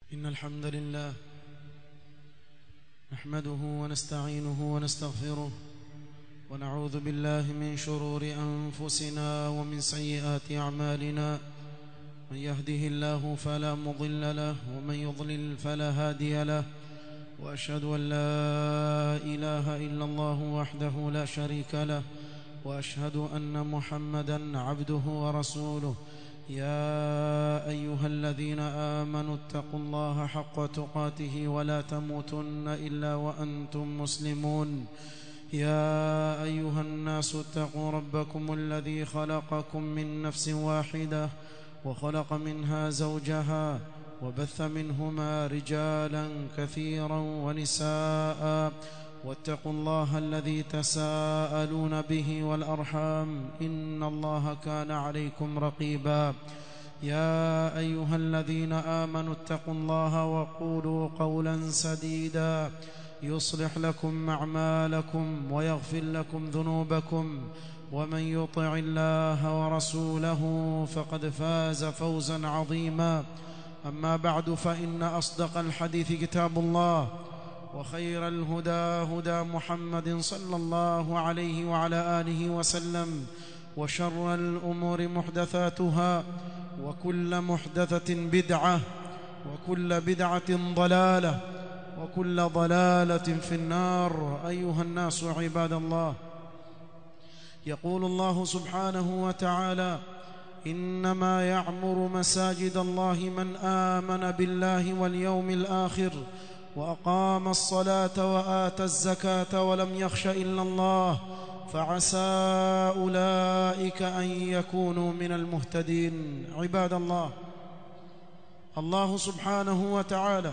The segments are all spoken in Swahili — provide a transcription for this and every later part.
إن الحمد لله نحمده ونستعينه ونستغفره ونعوذ بالله من شرور أنفسنا ومن سيئات أعمالنا من يهده الله فلا مضل له ومن يضلل فلا هادي له وأشهد أن لا إله إلا الله وحده لا شريك له وأشهد أن محمدا عبده ورسوله يا أيها الذين آمنوا اتقوا الله حق تقاته ولا تموتن إلا وأنتم مسلمون يا أيها الناس اتقوا ربكم الذي خلقكم من نفس واحدة وخلق منها زوجها وبث منهما رجالا كثيرا ونساء واتقوا الله الذي تساءلون به والأرحام إن الله كان عليكم رقيبا يا أيها الذين آمنوا اتقوا الله وقولوا قولا سديدا يصلح لكم أعمالكم ويغفر لكم ذنوبكم ومن يطع الله ورسوله فقد فاز فوزا عظيما أما بعد فإن أصدق الحديث كتاب الله وخير الهدى هدى محمد صلى الله عليه وعلى آله وسلم وشر الأمور محدثاتها وكل محدثة بدعة وكل بدعة ضلالة وكل ضلالة في النار أيها الناس عباد الله يقول الله سبحانه وتعالى إنما يعمر مساجد الله من آمن بالله واليوم الآخر وأقام الصلاة وآتى الزكاة ولم يخش إلا الله فعسى أولئك أن يكونوا من المهتدين عباد الله الله سبحانه وتعالى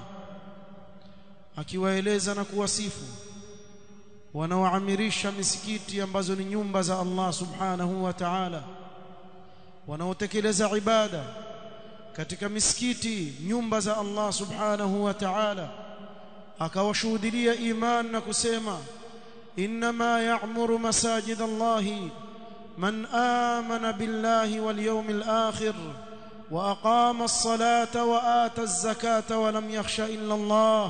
akiwaeleza na kuwasifu wanaoamirisha misikiti ambazo ni nyumba za Allah subhanahu wa ta'ala wanaotekeleza ibada katika misikiti nyumba za Allah subhanahu wa ta'ala akawashuhudia iman na kusema inma ya'muru masajid Allah man amana billahi wal yawmil akhir wa aqama as-salata wa ata az-zakata wa lam yakhsha illa Allah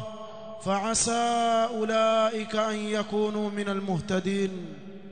فعسى اولئك ان يكونوا من المهتدين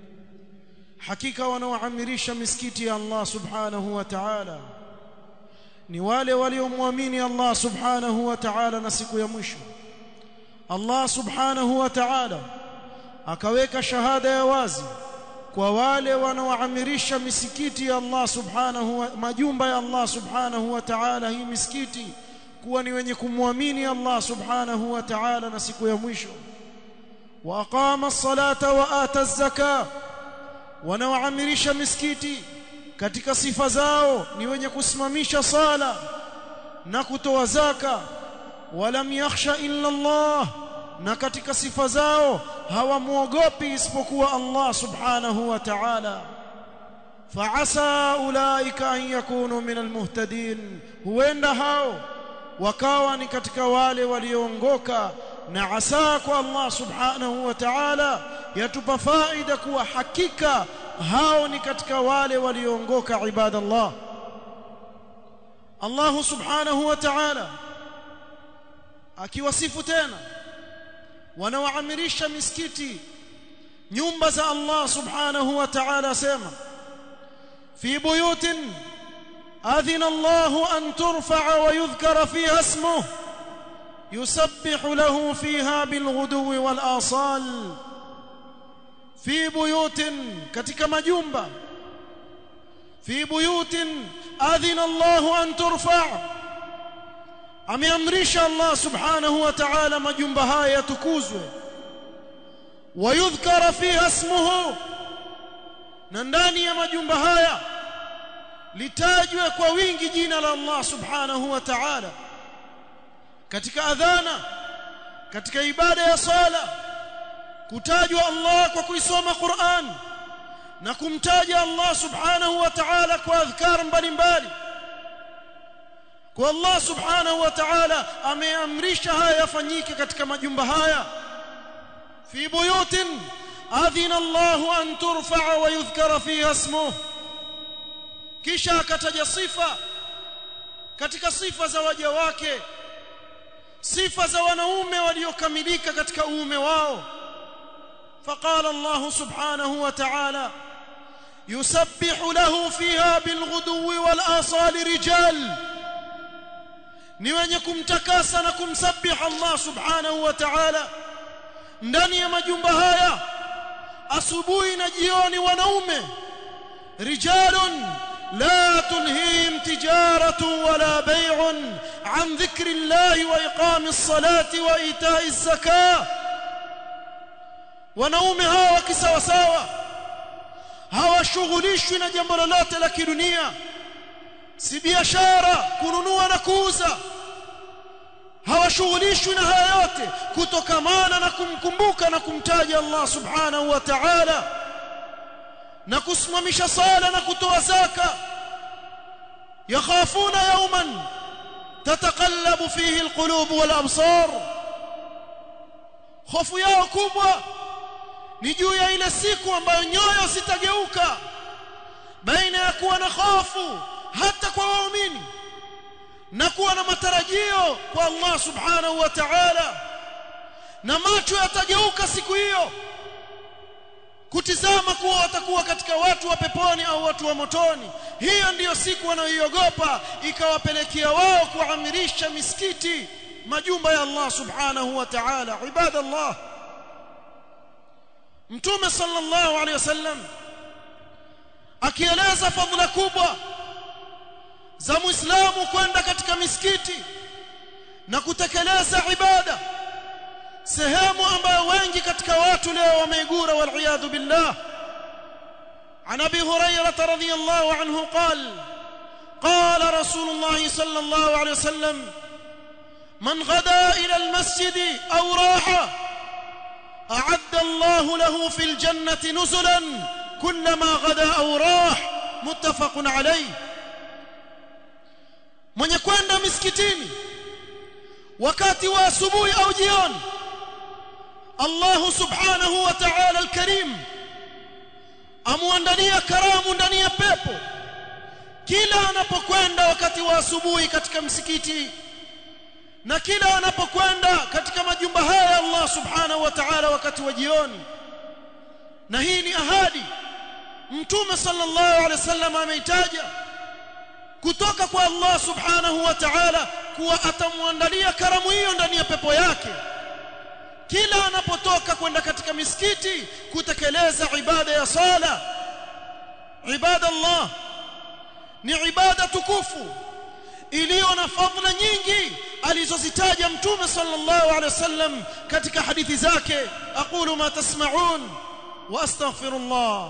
hakika wanaoamirisha misikiti ya Allah subhanahu wa ta'ala ni wale waliomwamini Allah subhanahu wa ta'ala na siku ya mwisho Allah subhanahu wa ta'ala akaweka shahada ya wazi kwa wale wanaoamirisha misikiti ya Allah subhanahu wa majumba ya Allah subhanahu wa ta'ala hii misikiti kuwa ni wenye kumwamini Allah subhanahu wa ta'ala na siku ya mwisho wa aqama as-salata wa ata az-zaka wanaoamirisha misikiti katika sifa zao ni wenye kusimamisha sala na kutoa zaka walam yakhsha illa Allah na katika sifa zao hawamuogopi isipokuwa Allah subhanahu wa ta'ala fa'asa ulaika an yakunu min almuhtadin huenda hao wakawa ni katika wale walioongoka na asa kwa Allah subhanahu wa ta'ala yatupa faida kuwa hakika hao ni katika wale walioongoka ibadallah Allah subhanahu wa ta'ala akiwasifu tena wanaoamirisha misikiti nyumba za Allah subhanahu wa ta'ala sema fi buyutin أذن الله أن ترفع ويذكر فيها اسمه يسبح له فيها بالغدو والآصال في بيوت كتك مجنبة في بيوت أذن الله أن ترفع أميمرش الله سبحانه وتعالى مجنبها يتكوزه ويذكر فيها اسمه ننداني يا مجنبها litajwe kwa wingi jina la Allah subhanahu wa ta'ala katika adhana katika ibada ya sala kutajwa Allah kwa kuisoma Qur'an na kumtaja Allah subhanahu wa ta'ala kwa adhkar mbalimbali kwa Allah subhanahu wa ta'ala ameamrisha haya yafanyike katika majumba haya fi buyutin adhina Allah an turfa wa yudhkara fiha ismuhu kisha akataja sifa katika sifa za waja wake sifa za wanaume waliokamilika katika uume wao فقال الله سبحانه وتعالى يسبح له فيها بالغدو والآصال رجال ni wenye kumtakasa na kumsabih Allah subhanahu wa ta'ala ndani ya majumba haya asubuhi na jioni wanaume rijalun la tulhihim tijaratu wala bay'un an dhikri Allah wa iqamis salati wa ita'iz zakah wanaume hawa kisawasawa hawashughulishwi na jambo lolote la kidunia si biashara kununua na kuuza hawashughulishwi na haya yote kutokamana na kumkumbuka na kumtaja Allah subhanahu wa ta'ala na kusimamisha sala na kutoa zaka yakhafuna yawman tataqallabu fihi alqulub wal absar hofu yao kubwa ni juu ya ile siku ambayo nyoyo zitageuka baina ya kuwa na hofu hata kwa waumini na kuwa na matarajio kwa Allah subhanahu wa ta'ala na macho yatageuka siku hiyo kutizama kuwa watakuwa katika watu wa peponi au watu wa motoni hiyo ndiyo siku wanayoiogopa ikawapelekea wao kuamirisha misikiti majumba ya Allah subhanahu wa ta'ala ibadallah mtume sallallahu alayhi wasallam akieleza fadhila kubwa za muislamu kwenda katika misikiti na kutekeleza ibada sehemu ambayo wengi katika watu leo wameigura waliyadhu billah عن ابي هريره رضي الله عنه قال قال رسول الله صلى الله عليه وسلم من غدا الى المسجد او راح اعد الله له في الجنه نزلا كلما غدا او راح متفق عليه mwenye kwenda misikitini wakati wa asubuhi au jioni Allah subhanahu wa ta'ala al-karim amuandalia karamu ndani ya pepo kila anapokwenda wakati wa asubuhi katika msikiti na kila anapokwenda katika majumba haya Allah subhanahu wa ta'ala wakati wa jioni na hii ni ahadi mtume sallallahu alaihi wasallam ameitaja kutoka kwa Allah subhanahu wa ta'ala kuwa atamwandalia karamu hiyo ndani ya pepo yake kila anapotoka kwenda katika misikiti kutekeleza ibada ya sala ibada Allah ni ibada tukufu iliyo na fadhila nyingi alizozitaja mtume sallallahu alaihi wasallam katika hadithi zake aqulu ma tasma'un wa astaghfirullah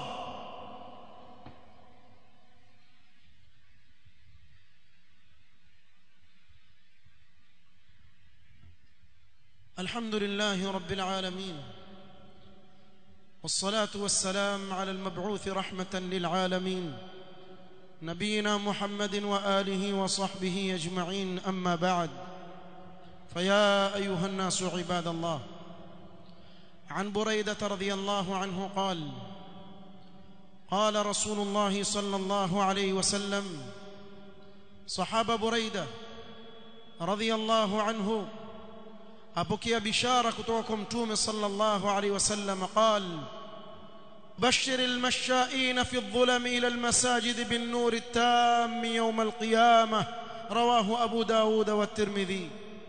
الحمد لله رب العالمين والصلاه والسلام على المبعوث رحمه للعالمين نبينا محمد واله وصحبه اجمعين اما بعد فيا ايها الناس عباد الله عن بريده رضي الله عنه قال قال رسول الله صلى الله عليه وسلم صحابه بريده رضي الله عنه apokea bishara kutoka kwa mtume sallallahu alaihi wasallam qal bashir almasha'in fi adh-dhulam ila almasajid bin nur at-tam yawm al-qiyamah rawahu abu daud wa at-tirmidhi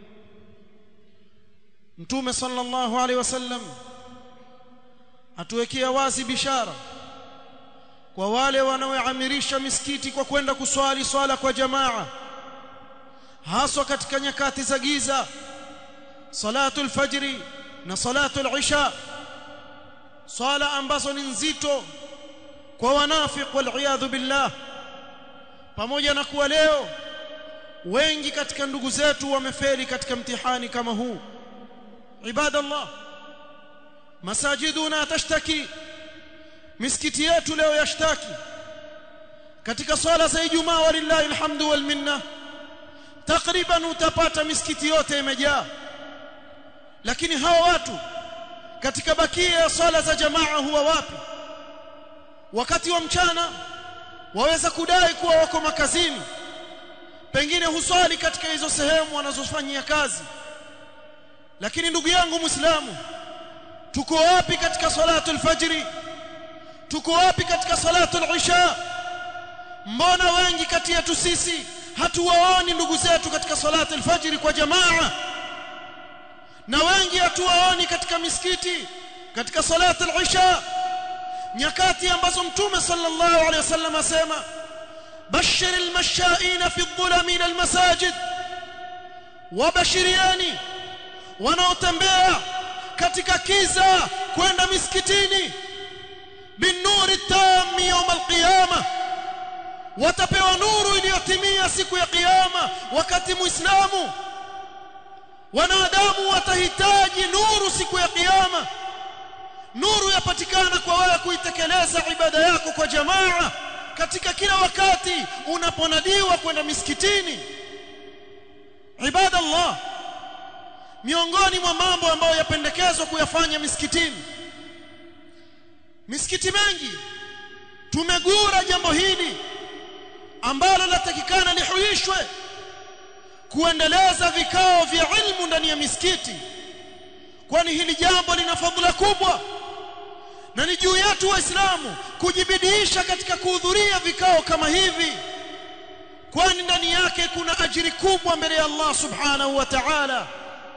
mtume sallallahu alaihi wasallam atuwekea wazi bishara kwa wale wanaoamirisha misikiti kwa kwenda kuswali swala kwa jamaa haswa katika nyakati za giza salatu alfajri na salatu alisha swala ambazo ni nzito kwa wanafiq wal billah pamoja na kuwa leo wengi katika ndugu zetu wamefeli katika mtihani kama huu ibadallah masajiduna tashtaki misikiti yetu leo yashtaki katika swala za Ijumaa walillahi alhamdu wal minna takriban utapata misikiti yote imejaa lakini hawa watu katika bakia ya swala za jamaa huwa wapi wakati wa mchana waweza kudai kuwa wako makazini pengine huswali katika hizo sehemu wanazofanyia kazi lakini ndugu yangu muislamu tuko wapi katika salatu alfajri tuko wapi katika salatu alisha mbona wengi kati yetu sisi hatuwaoni ndugu zetu katika salatu alfajri kwa jamaa na wengi hatuwaoni katika misikiti katika salatu alisha nyakati ambazo mtume sallallahu alaihi wasallam asema bashir almashaina fi dhulami ila almasajid wabashiriani wanaotembea katika kiza kwenda misikitini binuri tam yawm alqiyama watapewa nuru iliyotimia siku ya kiyama wakati muislamu wanadamu watahitaji nuru siku ya kiyama nuru yapatikana kwa wewe kuitekeleza ibada yako kwa jamaa katika kila wakati unaponadiwa kwenda misikitini ibada Allah miongoni mwa mambo ambayo yapendekezwa kuyafanya misikitini misikiti mengi tumegura jambo hili ambalo latakikana lihuishwe kuendeleza vikao vya ilmu ndani ya misikiti kwani hili jambo lina fadhila kubwa na ni juu yetu waislamu kujibidiisha katika kuhudhuria vikao kama hivi kwani ndani yake kuna ajiri kubwa mbele ya Allah subhanahu wa ta'ala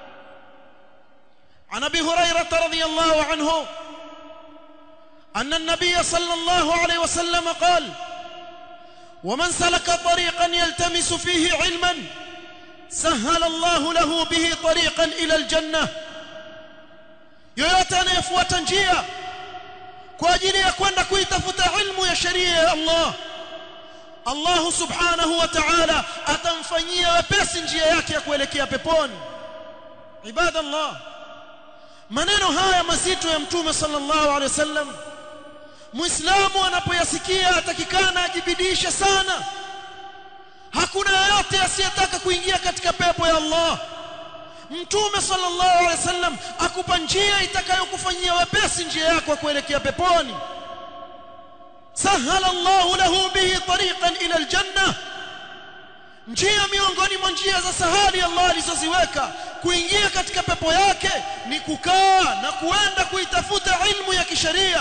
عن ابي هريره رضي الله عنه ان النبي صلى الله عليه وسلم قال ومن سلك طريقا يلتمس فيه علما سهل الله له به طريقا الى الجنه yoyote anayefuata njia kwa ajili ya kwenda kuitafuta ilmu ya sheria ya Allah Allah subhanahu wa ta'ala atamfanyia wepesi njia yake ya kuelekea peponi ibadallah maneno haya mazito ya mtume sallallahu alaihi wasallam muislamu anapoyasikia atakikana ajibidishe sana hakuna yeyote asiyetaka kuingia katika pepo ya Allah mtume sallallahu alaihi wasallam akupa njia itakayokufanyia wepesi njia yako kuelekea peponi sahala Allahu lahu bihi tariqan ila aljanna njia miongoni mwa njia za sahali Allah alizoziweka kuingia katika pepo yake ni kukaa na kuenda kuitafuta ilmu ya kisheria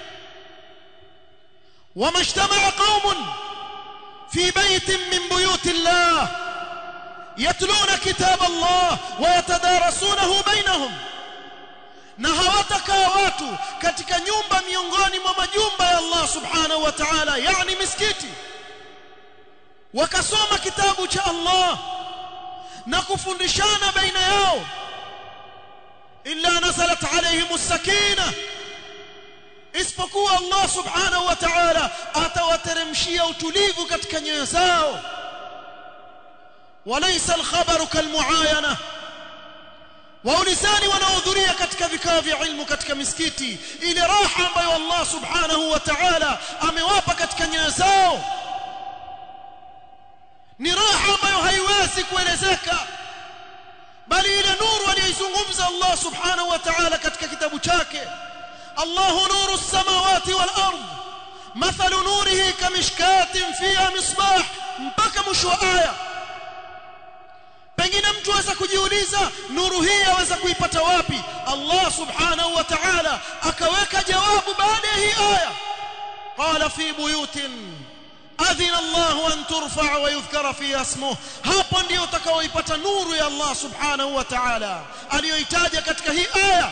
ومجتمع قوم في بيت من بيوت الله يتلون كتاب الله ويتدارسونه بينهم na hawatakaa watu katika nyumba miongoni mwa majumba ya Allah subhanahu wa ta'ala yani misikiti wakasoma kitabu cha Allah na kufundishana baina yao illa nazalat alayhimus sakinah isipokuwa Allah subhanahu wa ta'ala atawateremshia utulivu katika nyoyo zao walaysa alkhabaru kalmuayana waulizani wanaohudhuria katika vikao vya ilmu katika misikiti ile raha ambayo Allah subhanahu wa ta'ala amewapa katika nyoyo zao ni raha ambayo haiwezi kuelezeka bali ile nuru aliyoizungumza Allah subhanahu wa ta'ala katika kitabu chake الله نور السماوات والأرض مثل نوره كمشكاة فيها مصباح mpaka mwisho wa aya pengine mtu aweza kujiuliza nuru hii aweza kuipata wapi Allah subhanahu wa ta'ala akaweka jawabu baada ya hii aya qala fi buyutin adhina Allah an turfa wa yudhkara fiha ismuhu hapo ndio utakaoipata nuru ya Allah subhanahu wa ta'ala aliyoitaja katika hii aya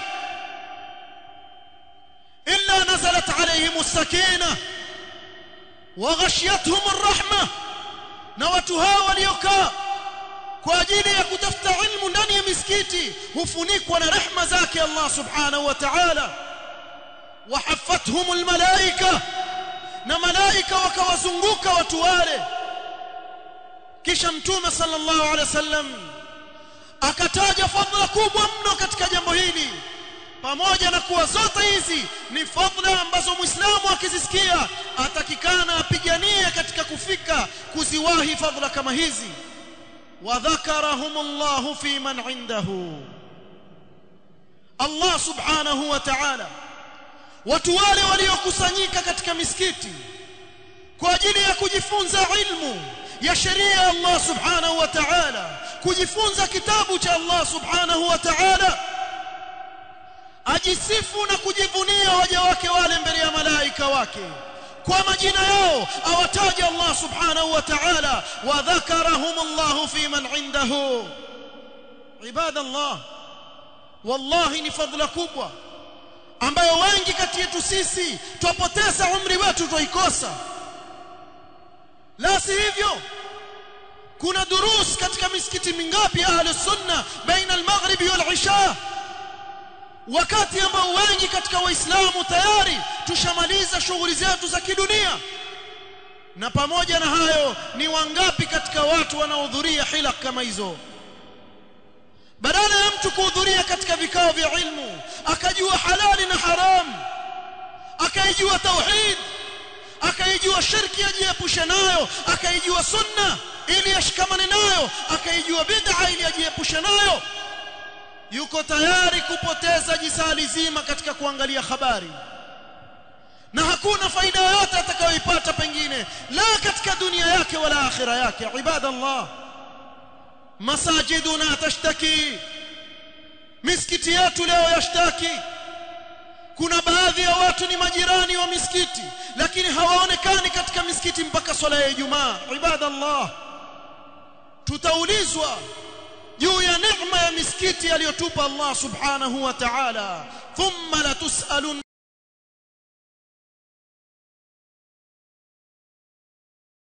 إلا نزلت عليهم السكينة وغشيتهم الرحمة نوتها وليكا kwa ajili ya kutafuta ilmu ndani ya misikiti hufunikwa na rehma zake Allah subhanahu wa ta'ala wahafathum almalaika na malaika wakawazunguka watu wale kisha mtume sallallahu alaihi wasallam akataja fadhila kubwa mno katika jambo hili pamoja na kuwa zote hizi ni fadhila ambazo muislamu akizisikia atakikana apiganie katika kufika kuziwahi fadhila kama hizi وذكرهم الله في من عنده Allah subhanahu wa ta'ala watu wale waliokusanyika katika misikiti kwa ajili ya kujifunza ilmu ya sheria ya Allah subhanahu wa ta'ala kujifunza kitabu cha Allah subhanahu wa ta'ala ajisifu na kujivunia waja wake wale mbele ya malaika wake kwa majina yao awataja Allah subhanahu wa ta'ala wa dhakarahum Allah fi man indahu ibadallah wallahi ni fadhila kubwa ambayo wengi kati yetu sisi twapoteza umri wetu twaikosa la si hivyo kuna durus katika misikiti mingapi ahli sunna baina al-maghrib wal isha wakati ambao wengi katika waislamu tayari tushamaliza shughuli zetu za kidunia na pamoja na hayo ni wangapi katika watu wanaohudhuria hilaq kama hizo badala ya mtu kuhudhuria katika vikao vya ilmu akajua halali na haram akaijua tauhid akaijua shirki ajiepushe nayo akaijua sunna ili ashikamane nayo akaijua bid'a ili ajiepushe nayo yuko tayari kupoteza jisali zima katika kuangalia habari na hakuna faida yoyote atakayoipata pengine la katika dunia yake wala akhira yake ibadallah masajiduna tashtaki misikiti yetu leo yashtaki kuna baadhi ya watu ni majirani wa misikiti lakini hawaonekani katika misikiti mpaka swala ya Ijumaa ibadallah tutaulizwa juu ya neema ya misikiti aliyotupa Allah subhanahu wa ta'ala thumma la tusalun